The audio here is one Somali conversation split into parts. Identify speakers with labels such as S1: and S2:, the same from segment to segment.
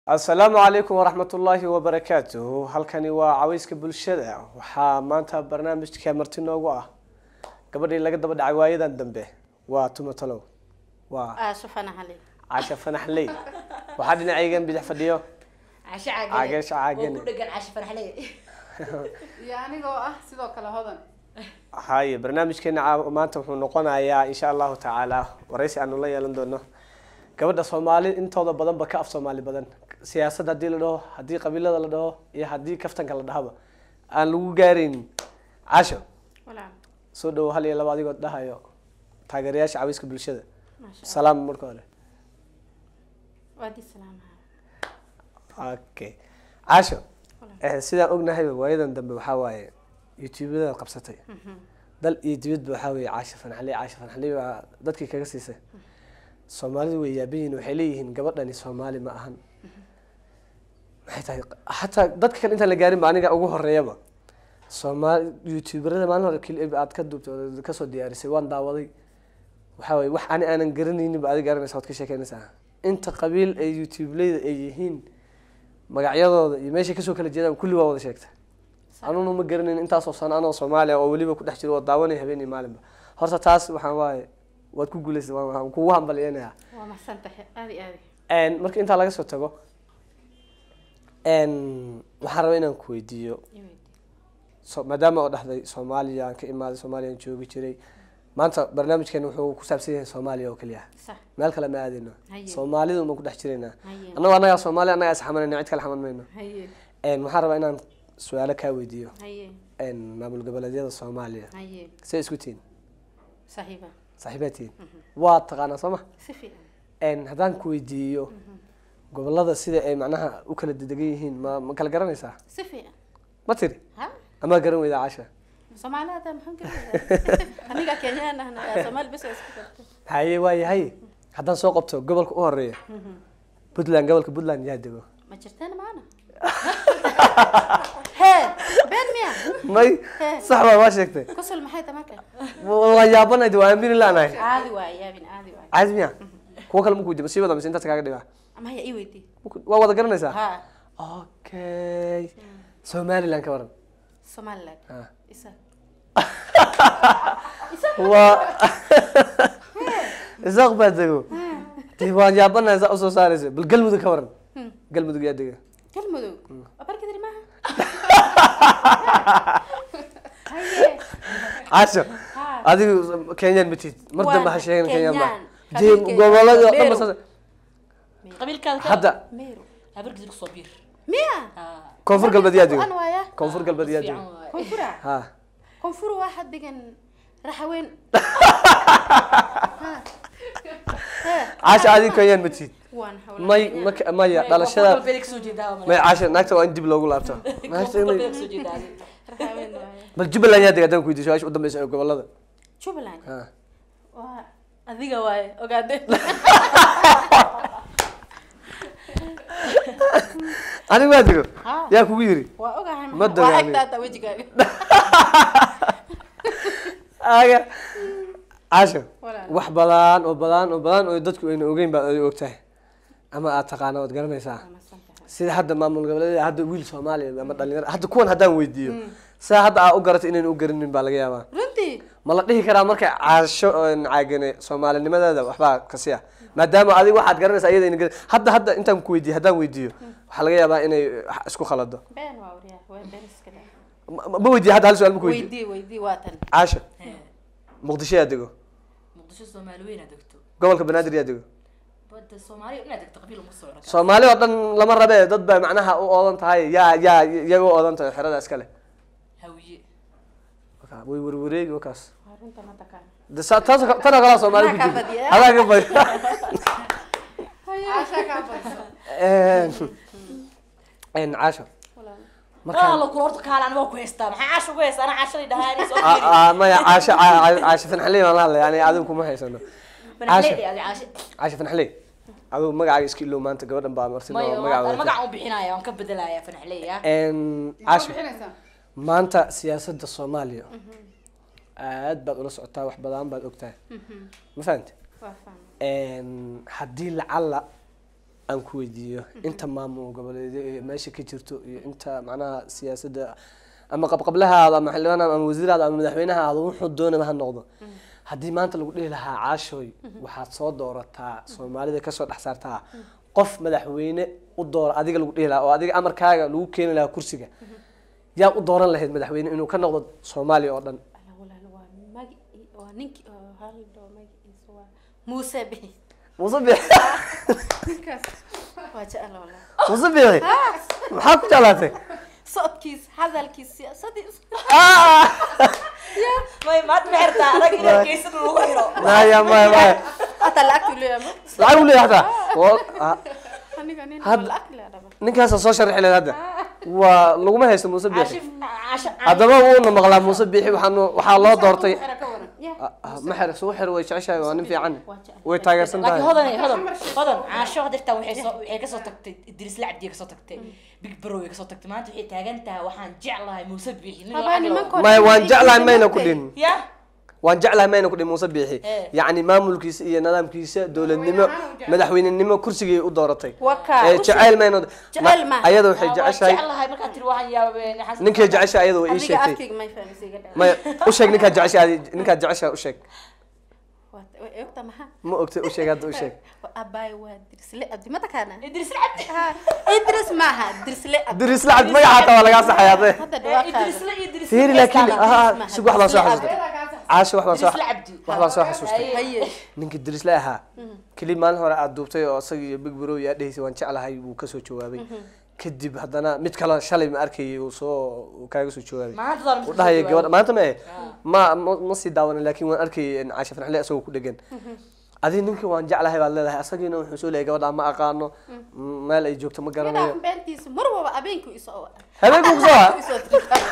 S1: asalaamu calaykum waraxmat ullaahi wabarakaatuhu halkani waa caweyska bulshada waxaa maanta barnaamijka marti noogu ah gabadhii laga daba dhacay waayadan dambe waa tumatalow waa
S2: aasho fanaxale
S1: casha fanaxley waxaa dhinacaygan bidix fadhiyo
S3: cashe
S1: Cageesha caagane.
S3: oo ku dhegan cashe farxle
S2: iyo anigoo ah sidoo kale hodan
S1: haye barnaamijkeena caaw- maanta wuxuu noqonayaa insha allahu tacaala waraysi aanu la yeelan doono gabadha soomaali intooda badanba ka af soomaali badan siyaasad haddii la dhaho haddii qabiilada la dhaho iyo haddii kaftanka la dhahaba aan lagu gaaraynin casho
S2: walaal
S1: soo dhawo hal iyo laba adigoo dhahayo taageerayaasha caweyska bulshada
S2: maasha
S1: salaam marka hore
S2: waadi salaamaha
S1: okay casho eh, sidaan ognahayba waayadan dambe waxaa waaye youtubeyada qabsatay dal iyo dibadba waxaa weeye caasha fanaxley caasha fanaxley baa dadkii kaga siisay soomaalidu way yaaban yihiin waxay leeyihiin gabadhani soomaali ma ahan maxay tahay xataa dadka kale intaan la gaarin ba aniga ugu horeeyaba soomaali youtuberada maalin hore clip aad ka duubtay oo kasoo diyaarisay waan daawaday waxaa waye wax ani aanan garanaynin ba adi garanaysa waad ka sheekeynaysaa inta qabiil ay youtubeleyda ay yihiin magacyadooda iyo meeshay kasoo kala jeedaan kulli waa wada sheegta anuna ma garanayn intaasoo sano anoo soomaaliya oo weliba ku dhex jiro oo daawanay habeen iyo maalinba horta taas waxaan waaye waad ku guuleysay waan- waan kugu hambalyeynaya
S2: waa maxsan tahay aadi aadi
S1: En, marka intaa laga soo tago en, waxaan rabaa inaan ku weydiiyo so, maadaama oo dhahday soomaaliya aan ka imaaday soomaaliya aan joogi jiray maanta barnaamijkeena wuxuu ku saabsan yahay soomaaliya oo keliya
S2: sax
S1: meel kale ma aadayno
S2: Haye.
S1: soomaalida uma ku dhex jiraynaa
S2: haye
S1: annagoo annagaa soomaaliya annagaa is xamanayna cid kale xaman mayno
S2: haye
S1: En, waxaan rabaa inaan su-aalo kaa weydiiyo
S2: haye
S1: En, maamul goboleedyada soomaaliya
S2: haye
S1: see isku tihiin
S2: saxiiba
S1: saaxiibaad tihiin waa taqaanaa soo ma
S2: si fiican
S1: En, haddaan ku weydiiyo gobolada sida ay macnaha u kala dedegan yihiin ma ma kala garanaysaa
S2: si fiican
S1: ma tiri
S2: ha
S1: amaa garan weydaa casha
S2: soomaali hadda maxaan ka aniga kenyaan ahna soomaali bes waa isku gartay
S1: haye waaye haye haddaan soo qabto gobolka u horeeya puntland gobolka puntland yaa dego
S2: ma jirteen maana hee been miya
S1: may sax baa waa sheegtay
S2: kusul maxay tahay marka
S1: waa yaabanayd waa aamini laanahay
S2: caadi waay yaabin caadi waay
S1: caadi miya kuwo kale maku weydiiyo sii wada mise intaas kaaga dhigaa
S2: ama haya ii weydii
S1: Maku- waa wada garanaysaa
S2: ha
S1: okay somaliland ka waran
S2: somaliland
S1: Ha.
S2: isa
S1: waa isaaq baa dego dee waan yaabanahay saa usoo saaraysa bal galmudug ka waran galmudug yaa dega
S2: galmudug waa barkadiri maaha haye
S1: casho
S2: ha
S1: adigu kenyaan ma tihid mar dambe ha
S2: Waa
S1: sheegin kenyaan ba
S2: Kenyaan.
S1: dee
S2: Qabiilkeeda
S1: gobolada oo dhan
S2: Meru.
S1: ba saas-
S3: qabiilkaada
S1: hadda
S2: meru
S3: habarkiisa kusoo biir
S2: miya
S1: koonfur galbeed yaa dego
S2: an waaya
S1: koonfur galbeed yaa dego
S3: fiican waaye
S2: koonfura
S1: ha
S2: koonfur waxaa degan raxaweyn
S1: casho adigu kenyaan ma tihid
S2: waan hawla
S1: may maka maya dhalashada
S3: galbeed kasoo jeedaa
S1: may casho naagta waa in dib loogu laabto Naagta inay-
S3: galbeed kasoo jeedaa
S2: raxaweyn waaye
S1: bal jubbaland yaa dega haddaan ku weydiiyo su-aasha u dambeysa ee gobolada
S2: jubbaland
S1: ha
S2: waa adiga waaye ogaade
S1: adigu waa dego
S2: Ha.
S1: yaa kugu yiri
S2: waa ogahay
S1: Ma
S2: maxaa-
S1: dagaali.
S2: waa egtaata wejigaaga
S1: aga casho
S2: Walaal.
S1: wax badan oo badan oo badan oo dadku ayna ogeyn baad adiga ogtahay ama aad taqaana waad garanaysaa
S2: Waa mahadsan tahay.
S1: sida hadda maamul goboleedyada hadda wiil soomaaliya ama dhalinyaro hadda kuwan haddaan weydiiyo saa hadda aa u garatay inayna u garanin baa laga yaabaa
S2: runtii
S1: ma la dhihi karaa markay caasho oon caagane soomaalinimadeeda waxbaa kasi ah maadaama adiga waxaad garanaysaa iyada ayna garan hadda hadda intaan ku weydiiyo haddaan weydiiyo waxaa laga yaabaa inay wax isku khalado
S2: been waa wariyaa waa been iska dhe
S1: Ma- ma ma weydiiyo hadda hal su-aal ma ku weydiiyo
S2: weydii weydii waa tan
S1: caasho muqdisho yaa dego
S3: muqdisho soomaali weyn aad degto
S1: gobolka banaadir yaa dego
S3: bada soomaaliya inaad degto qabiil uma socdo
S1: soomaali oo dhan lama rabe dad baa macnaha u oodan tahay yaa yaa iyaga u oodan tahay xerada iskale
S3: hawiye
S1: Waka- way warwareegi wakaas
S2: waa runta ma taqaan
S1: De sa- taas tan oo kalaa soomaali ku
S2: Anaa kaa
S1: jirta
S2: badiya.
S1: adaa ka badi
S2: caasha kaa badso
S1: En caasho
S2: walaal
S1: markaan
S3: la kula horta kaala aniga ku haystaa maxaa caasha ku haystaa ana caashadii dhahaani soo
S1: Ah, ah, maya caasho ca- ca- caasho fanxaley baan la hadlaya yani adigu kuma haysano
S3: banaxley adi caashe
S1: caasho fanxaley adigu magacaaga iska ilow maanta gabadhan baa martida oo
S3: mayo
S1: magaca wadata
S3: magacan u bixinaya waan ka bedelaya fanaxley ah
S1: En
S2: maxaa
S1: caasho
S2: bixinaysaa
S1: maanta siyaasadda soomaaliya aad baad ula socotaa wax badan baad ogtahay ma fahamte
S2: waa fahmay
S1: haddii lacalla aan ku weydiiyo inta maamul goboleedyo ee meesha ka jirto iyo inta macnaha siyaasadda ama qabqablahaada ama xildhibaanaada ama wasiiraada ama madaxweynahaada wuxuu doonaba ha noqdo haddii maanta lagu dhihi lahaa caashooy waxaad soo doorataa soomaalida kasoo dhex saartaa qof madaxweyne u doora adiga lagu dhihi lahaa oo adiga amarkaaga lagu keeni lahaa kursiga yaa u dooran lahayd madaxweyne inuu ka noqdo soomaaliya oo dhan
S2: Ala walaal waa magi waa ninkii oo hal dhoo magiciisa waa muuse bixi
S1: muuse biixi
S2: waa jecel walaal
S1: muuse biixi maxaa ku jeclaatay
S2: socodkiis hadalkiis siyaasadiis
S3: may maad ma xirtaa adag in adkeysan lagu xiro
S1: maya maya maya
S2: hataa lacagtu leeyahay
S1: lacag u leeyahay hataa Wal- ah,
S2: aniga nin
S1: Had-
S2: lacag leeyahay
S1: ninkaasa soo sharixi lahayd hadda waa laguma haysto muuse biixi
S3: cashif casho
S1: haddaba wuuna maqlaa muuse biixi waxaanu waxaa loo doortay
S2: xira ka waran ya
S1: Ah, ah, ma xer suu xer way jeceshahay waa nin fiican
S2: waa jecel
S1: way taageersan
S3: laakiin
S1: tahay
S3: hodan hodan hodan caasho hadirtaa waxay soo waxay kasoo tagtay idris lacabdi kasoo tagtay big bro way kasoo tagtay maanta waxay taagan tahay waxaan jeclahay muuse biixi nin
S2: Habaa
S3: lacag leh.
S2: nimankood-
S1: maya waan jeclahay mayna ku dhin
S3: ya
S1: waan jeclahay mayna ku dhin muuse biixi
S3: Eh.
S1: yacni maamulkiisa iyo nidaamkiisa dowladnimo madaxweynenimo kursigay u dooratay
S2: waka
S1: Eh, jeceyl mayna
S2: Jeceyl maaha.
S1: ayada waxay
S3: Waa
S1: jeceshahay
S3: jeclahay markaad tiri waxaan yaabeen xasan
S1: ninkay jeceshahay ayada way ii
S2: adiga
S1: sheegtay
S2: afkayga may fahmisa iga dhaca
S1: maya u sheeg ninkaad jeceshahay ninkaad jeceshahay u sheeg
S2: waa way ogta maha
S1: ma ogtay u sheeg hadda u sheeg
S2: abaay waa dirsle abdi ma taqaana
S3: idris lacabdi
S2: idris maaha dirsle abdi
S1: diris lacab magaca hataa waa lagaa saxay hadde
S2: hadda
S3: idris
S2: dhawaaqaaga
S3: la idris
S1: fiiri laakiin
S2: Idris
S1: ah
S2: maaha,
S1: sug wax baan soo
S2: Idris
S1: xasuustay caasho wax baan soo
S3: idris lacabdi
S1: wax baan soo xasuustay
S2: haye
S1: ninkii dirisle ahaa keli maalin hore aad duubtay oo isaga iyo big bro yaa dhehaysay waan jeclahay wuu kasoo jawaabay kadib haddana mid kale shalay ma arkayay uu soo uu kaaga soo jawaabay
S3: maanta daan
S1: u dhahaya gabadha maanta ma eh ma ma ma sii daawanin laakiin waan arkayay in caasha farxle isagoo ku dhegan adi ninkii waan jeclahay baad leedahay asagiina wuxuu soo leeyahay gabadha ma aqaano m- meel ay joogto ma garanayo
S2: midhaan beentiisa mar walba abeenku isoo
S1: habeenkuu kusoo ha
S2: isoo tirtaa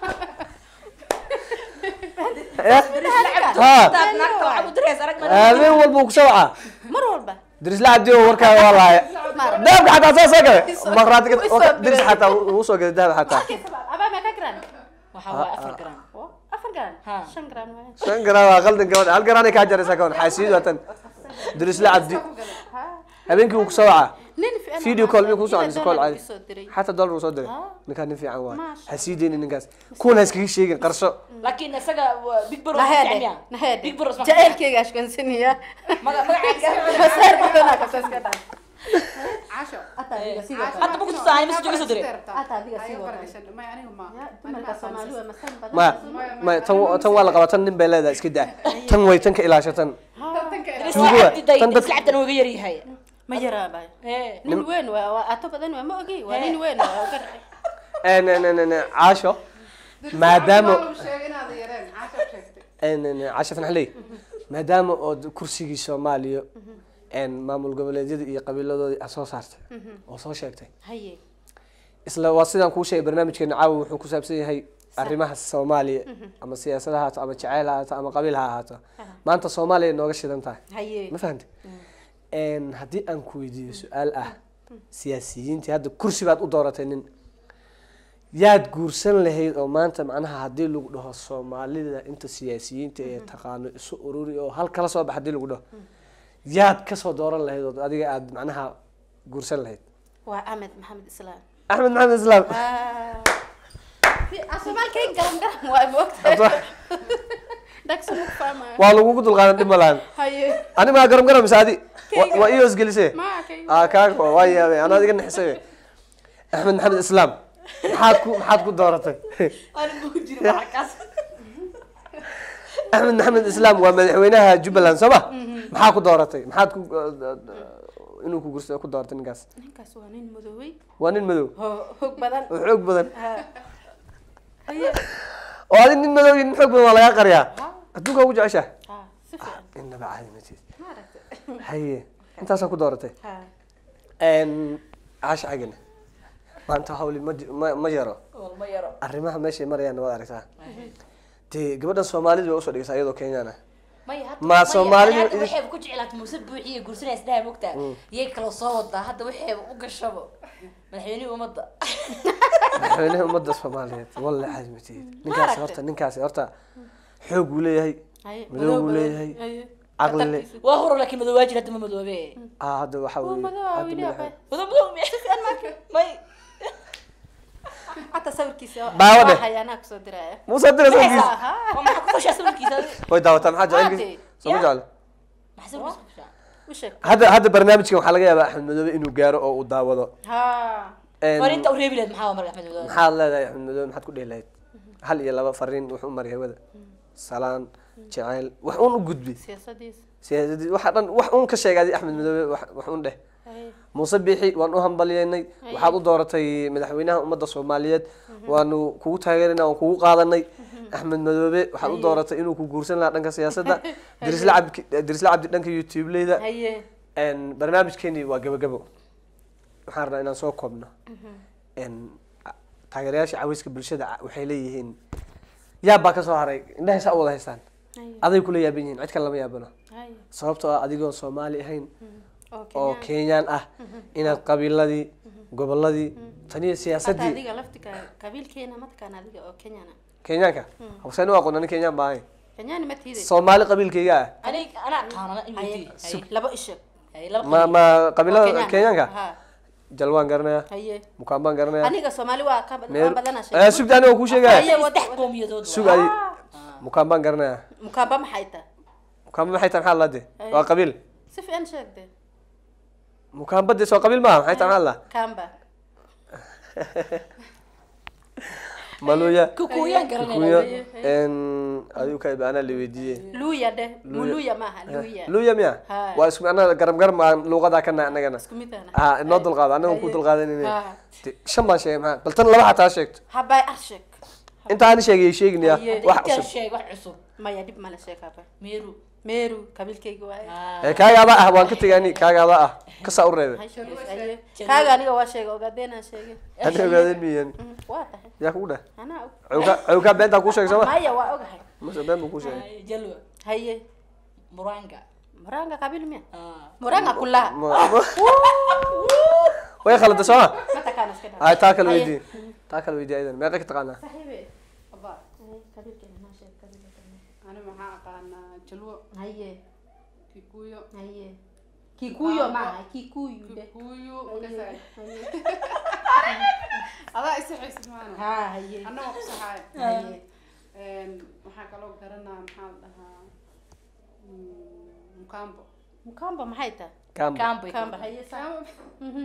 S1: Eh? ha
S3: naagta waxaad u diraysa arag ma
S1: habeen walbuu kusoo wacaa
S2: mar walba
S1: dirisle cabdi oo warkaaga waa laaya
S2: maar
S1: dahabka xataa saa soo gale
S2: Isoo-
S1: markhaatiga
S2: isoo diray.
S1: diris xataa wuu soo gaday dahab xataa
S2: abaa ma ka garan
S3: waxaa waa afar garan
S2: oo afar garan
S3: Ha.
S2: shan garan waaye
S1: shan garaa waa qaldan gabadha hal garaanay kaa jaraysaa kawan xaasiid waatan dirisle cabdi
S2: ha
S1: habeenkii wuu kusoo wacaa
S2: nin fiican
S1: video call miyuu kusoo
S2: Ila
S1: codisay call
S2: dollar
S1: caadi
S2: isoo diray
S1: xataa dollar uu soo diray
S2: Ah.
S1: ninkaan nin fiican waay
S2: Maasha
S1: ha sii deynin ninkaas kuwan ha iskaga sheegin qarso
S3: laakiin isaga waa big bro
S2: naheede naheede
S3: big bro
S2: jaceylkeyga ashkansaniya
S3: magaca
S2: masaar badanaa kasaska dhan
S4: casho
S2: Ata adiga sidoo kale.
S3: hadda ma ku tusaa message uga soo diray
S2: Ata adiga sidoo kale. Ya, dumarka Soomaali waa masal badan.
S1: ma ma tan tan waa la qabaa tan nin bay leedahay iska daa tan way tan ka ilaashatan
S3: idris
S1: Tuugo.
S3: lacabdi day
S1: Tan
S3: idris
S1: dad-
S3: lacabdina uga yaryahay
S2: Ma yaraabay.
S3: ee
S2: Nin weyn waa waa ato badan waa ma ogi waa nin weyn waa gar.
S1: En- en- en- en- caasho maadaama
S4: maadaama
S1: en- en- caasho fanxley maadaama ood kursigii soomaaliya en maamul goboleedyada iyo qabiiladoodii aad soo saartay oo soo sheegtay
S2: Haye.
S1: isla waa sidaan kuu sheegay barnaamijkeena caawa wuxuu ku saabsan yahay arrimaha soomaaliya ama siyaasad ha ahaato ama jaceyl ha ahaato ama qabiil ha ahaato maanta soomaaliya nooga shidan tahay
S2: Haye.
S1: ma fahamtay En, haddii aan ku weydiiyo su-aal ah siyaasiyiintii hadda kursi baad u dooratay nin yaad guursan lahayd oo maanta macnaha haddii lagu dhaho soomaalida inta siyaasiyiinta ee taqaano isu ururi oo hal kala soo bax haddii lagu dhaho yaad kasoo dooran lahayd oo adiga aad macnaha guursan lahayd
S2: Waa Ahmed Maxamed Islaam.
S1: axmed maxamed islaam
S2: Ah. Soomaalkay garan garan waa ma ogtahay. Dhaqso ma ku fahmayo.
S1: waa lagugu dulqaadan dhib ma lahan
S2: Haye.
S1: ani maa garan garan mise adi Wa- waa ii hosgelisee
S2: Ma kay.
S1: aa kaaga waa yaabay anaa iga naxisay axmed maxamed islaam maxaad ku maxaad ku dooratay
S3: ani ma ku jiro markaas
S1: axmed maxamed islaam waa madaxweynaha jubbaland soo ma maxaa ku dooratay maxaad ku inuu ku gursa ku dooratay ninkaas
S2: Ninkaas waa nin madoobay.
S1: waa nin madow
S2: Ho- Hoog badan.
S1: oo xoog badan
S2: Ha. Haye.
S1: oo adi nin madow iyo nin xoog badan waa lagaa qariyaa adduunka ugu jeceshaa
S2: Ha. Si fiican.
S1: inaba caadi ma tiid
S2: Ma aragtay.
S1: haye intaasaa ku dooratay
S2: Ha.
S1: caasha cagana maanta hawli ma ji- ma ma yaro
S3: walma yaro
S1: arrimaha meeshay marayaan waad aragtaa dee gabadhan soomaalida way usoo dhigaysaa iyadoo kenyaan ah
S3: maya hadda
S1: Ma Soomaalidu
S3: hadda
S1: idin-
S3: waxay ku jeclaat muuse buuxiye gursanaya isdhaha mogtaa iyay kaloo soo wadaa hadda waxay u gashabo madaxweynihii ummadda
S1: madaxweynaha ummadda soomaaliyeed walle caadi ma tiid ninkaasi horta ninkaasi horta xoog buu leeyahay
S2: Haye.
S1: madow buu leeyahay
S2: Haye.
S1: caqli
S2: Khatartiisa.
S3: waa horo laakiin madoowaajir hadda ma madoobe
S1: ah hadda waxa
S2: Waa
S1: weeye
S2: madow,
S1: hadda
S2: wili
S1: madaxa-
S2: abay.
S3: madoo madoo may
S2: Xataa sawirkiisa
S1: Daawo dheh.
S2: waa hayaanaa kusoo diraya.
S1: muuse dira sawirkiisa
S2: Aha.
S3: waa maxaa ku fashaa sawirkiisa
S1: way daawataa maxaa
S2: Haddee.
S1: jecelkiisa soo ma jeclo
S3: maxaa sawirkiisa ku fashaa
S2: U sheeg.
S1: hadda hadda barnaamijkan waxaa laga yaabaa axmed madoobe inuu gaaro oo uu daawado
S2: Ha.
S1: Een,
S3: fariinta u reebi lahayd maxaa waa marka axmed madoobe
S1: maxaad leedahay axmed madoobe maxaad ku dhihi lahayd hal iyo laba fariin wuxuu u maray hawada salaan jacayl wax uun u gudbi
S2: Siyaasadiisa.
S1: siyaasadii waxa dhan wax uun ka sheegaaday axmed madoobe wax wax uun dheh
S2: Haye.
S1: muuse biixi waan u hambalyeynay waxaad u dooratay madaxweynaha ummadda soomaaliyeed waanu kugu taageerana waan kugu qaadanay axmed madoobe waxaad u dooratay inuu ku guursan lahaa dhanka siyaasadda dirisla cabdi dirisla cabdi dhanka youtube-leyda
S2: Haye.
S1: Een, barnaamijkeeni waa gabagabo waxaan rabnaa inaan soo koobno Een, a- taageerayaasha caweyska bulshada ca- waxay leeyihiin yaab baa kasoo haray indhahay saa u wada haystaan
S2: Haye.
S1: aday kula yaaban yihiin cid kale lama yaabano
S2: Haye.
S1: sababtoo ah adigoo soomaali ahayn
S2: Oo
S1: oo
S2: Kenyaan.
S1: kenyaan ah inaad qabiiladii goboladii taniyo
S2: Hata
S1: siyaasadii
S2: adiga laftika qabiilkeena ma taqaan adiga oo Kenyana.
S1: kenyaanka hawseen u aqoon ani kenyaan baa ahayn
S2: Kenyani ma tiiday.
S1: soomaali qabiilkayga ah
S3: aniga anaa qaanana in
S2: Haye.
S3: weydiiyo
S2: Haye. Laba isha.
S3: haye laba
S1: ma
S3: qabiil.
S1: ma
S2: Oo
S1: qabiilada
S2: Kenyaan.
S1: kenyaanka
S2: Ha.
S1: jalwaan garanaya
S2: Haye.
S1: mukaan baan garanaya
S2: Aniga Soomaali waa ka
S1: Meel-
S2: waan badana
S1: Eh, sugda aniga kuu sheegaya
S2: Haye.
S3: saddex qowmiyadood
S1: sug
S3: waa.
S1: ay mukaan baan garanaya
S2: Mukamba maxay tahay?
S1: mukaanba maxay tahay maxaa lade
S2: Haye.
S1: waa qabiil
S2: Si fiican sheegde.
S1: mukaanba dee soo qabiil maaha maxay tahay maxaa la
S2: Kamba.
S1: maluya
S3: kukuuyaan
S1: kuya
S3: garanayna
S1: n adigu ka anaa la weydiiyey
S2: Luya de. Muluya maaha. Luya.
S1: luya miya
S2: Ha.
S1: waa isku annaga garam garam aan luuqadaa kana annagana
S2: Isku mid ahna.
S1: ah inoo dulqaado annaga ku
S2: Haye.
S1: dulqaadanayna
S2: Ha.
S1: shan baan sheegay maxaa bal tan laba xataa sheegto
S2: Habay arshek.
S1: inta aan sheegay sheeginaya
S2: Haye.
S1: wax
S3: intaan
S1: cusub
S3: sheeg wax cusub
S2: Maya dib mala sheeg habay.
S3: meeru
S2: Meru qabiilkayga waaye.
S1: ee kaaga adaa ah waan ka tegay ani kaaga adaa ah kasaa u reebay
S2: Hay sheegay. Haye. Kaaga aniga waa sheegay ogaadeen sheegay.
S1: ani ogaadeen miyan
S2: Mm, Waa tahay.
S1: yaa kugu dheh
S2: Anaa og.
S1: cawka cawka beentaa kuu sheegay sooma
S2: Maya waa ogahay.
S1: mase been buu kuu sheegay
S3: Haye, jalwa
S2: Haye.
S3: muranga
S2: Muranga qabiil miya?
S3: Ah.
S2: Muranga kullaha.
S1: Ma- ma- way khalada sooma
S2: Ma taqaan iska dhaaf.
S1: ay taa kale
S2: Haye.
S1: weydii taa kale weydii aydan meeqa ka taqaanaa
S2: Saxiibe.
S4: Abba,
S2: Qabiilkeena ma sheeg qabiilkeena.
S4: ani maxaa aqaanaa jalwo
S2: Haye.
S4: kikuyo
S2: Haye. Kikuyo maaha, Kikuyu de.
S4: kikuyo
S2: Haye.
S4: makasay
S2: Haye.
S4: adaa isa xaysid maana
S2: Ha, haye.
S4: anna waa ku saxaay
S2: Haye.
S4: Een, waxaa kaloo garanaa maxaa la dhahaa mm, mukambo
S2: Mukamba maxay tahay?
S1: Kambo.
S3: Kambo.
S2: Kamba haye sa. Mhm.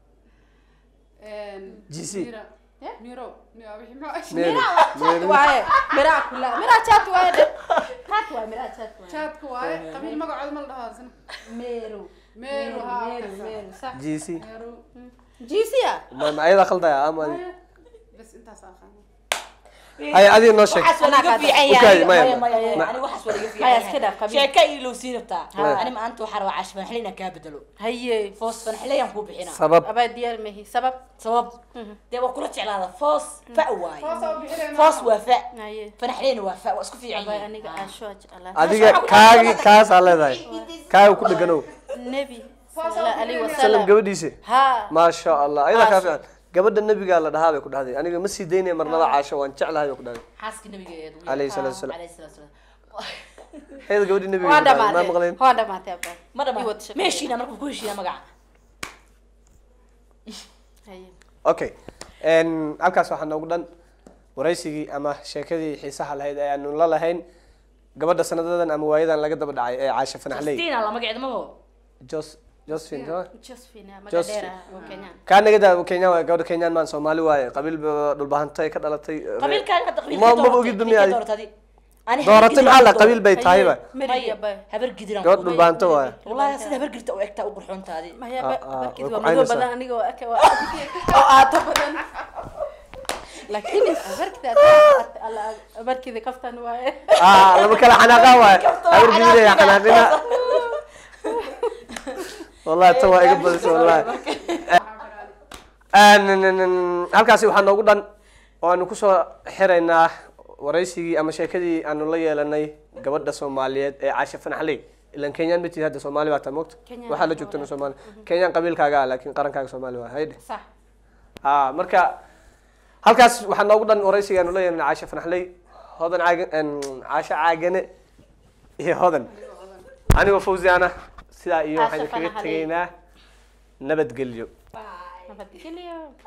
S4: Een,
S1: GC.
S4: mira
S2: Eh?
S4: miro mi- wixii muxuu-
S1: Meru.
S2: Chat waaye. Miraa kullaha. Miraa chat waaye de. Chat waaye, miraa chat waaye.
S4: jaadka waaye qabiil magacooda ma la dhahaa isna
S2: Meru.
S4: meru haa
S2: Meru,
S4: kasa.
S2: Meru. Sax.
S1: gc
S4: meru
S2: Jiisiya.
S1: ma ma ayadaa khaldaya ama adi
S4: bas intaas aqaana
S1: hay adiga noo sheeg
S3: waxaas waa laga
S2: Anaa
S3: fiican
S1: Okay,
S3: yahay
S1: maya.
S3: maya maya maya
S1: Ma-
S3: ani waxaas waa laga
S2: Maya,
S3: fiican
S2: iska dhaaf,
S3: yahay
S2: qabiil.
S3: sheeka iyo loo sii rabtaa
S1: Ha.
S3: ani maanta waxaa rabaa cashi fanxile inaan kaa bedelo
S2: Haye.
S3: foos fanxileyaan kuu bixina
S1: sabab
S2: Abaa diyaar mahi. Sabab.
S3: sabab dee waa kula jeclaada foos fa waaye
S4: Foos oo bixinayna
S3: foos waa fa
S2: Haye.
S3: fanxileyna waa fa waa isku fiican
S2: Abaa
S3: yihiin
S2: aniga
S3: Ha.
S2: asho ajcala.
S1: adiga kaagi kaasaa leedahay kaaga ku dheganow
S2: Nebi. Sallallahu alayhi wa
S1: salam
S2: sallam.
S1: gabadhiisa
S2: Ha.
S1: maasha allah ayadaa kaa
S2: Maasha.
S1: fiican gabadha nabigaa la dhahaa bay ku dhahday aniga ma sii daynaya marnaba caasho waan jeclahay bay ku dhahday
S3: xaaska nabigeedu
S1: Alayhi salaatu wasalaam.
S3: alayhi salaatu wasalaam
S1: ayada gabadhii nabiga
S2: Waa
S1: ku dhahday, ma
S2: dhamaatay.
S1: maqleen
S2: Waa dhamaatay abaa.
S3: ma
S2: Ii wada
S3: dhama
S2: shaqeeya.
S3: ma heshiina marka ku heshiina magaca
S2: Haye.
S1: okay n halkaas waxaa noogu dhan waraysigii ama sheekadii xiisaha lahayd ee aanu la lahayn gabadha sanadadan ama waayadan laga daba dhacay ee caasha fanaxley
S3: Justina la magaceeda ma ho
S1: jos josephine soo
S2: Josephine,
S1: Jos-
S2: Magadera oo Kenyan.
S1: kaa naga daa kenya waaye gabadha kenyaan maan soomaali waaye qabiil ba dhulbahantay ka dhalatay
S3: qabiilkaan hadda
S1: Ma-
S3: qabiilka
S1: maba ogid dumiya adi.
S3: dooratay ani
S1: dooratay maxaa la qabiil bay
S2: Haye,
S1: tahayba
S2: Mary abaa.
S3: habar gidiran
S1: gabadh dhulbahanto waaye
S3: wallahi sida habar girta u egtaa u qurxoontaadi
S2: Maya
S1: Ah,
S2: ba
S1: ah,
S2: barkiis
S1: way
S2: waa
S1: ku
S2: madow
S1: caynaysaa.
S2: badan aniga waa aka waa oo aato badan. Laakiin barkida alla barkida kaftan waaye.
S1: ah lama kala xanaaqaa waaye habar gidiraya xanaaqina wallahi tan waa iga badisay wallahi Een, halkaasi waxaa noogu dhan oo aanu kusoo xiraynaa waraysigii ama sheekadii aanu la yeelanay gabadha soomaaliyeed ee caasha fanaxley ilan kenyaan ma tihi hadda soomaali baa taa moogta
S2: Kenyaan
S1: waxaa la
S2: waa
S1: joogtana
S2: walaal.
S1: soomaali kenyaan qabiilkaaga ah laakiin qarankaaga soomaali waa haydhe
S2: Sax.
S1: ha marka halkaas waxaa noogu dhan waraysigii aanu la yeelanay caasha fanaxley hodan caagan caasha caagane iyo hodan anigoo fawziana sidaa iyo waxaan
S2: Aasha
S1: kaga
S2: Fanaxali.
S1: tegaynaa nabadgelyo
S2: nabadgelyo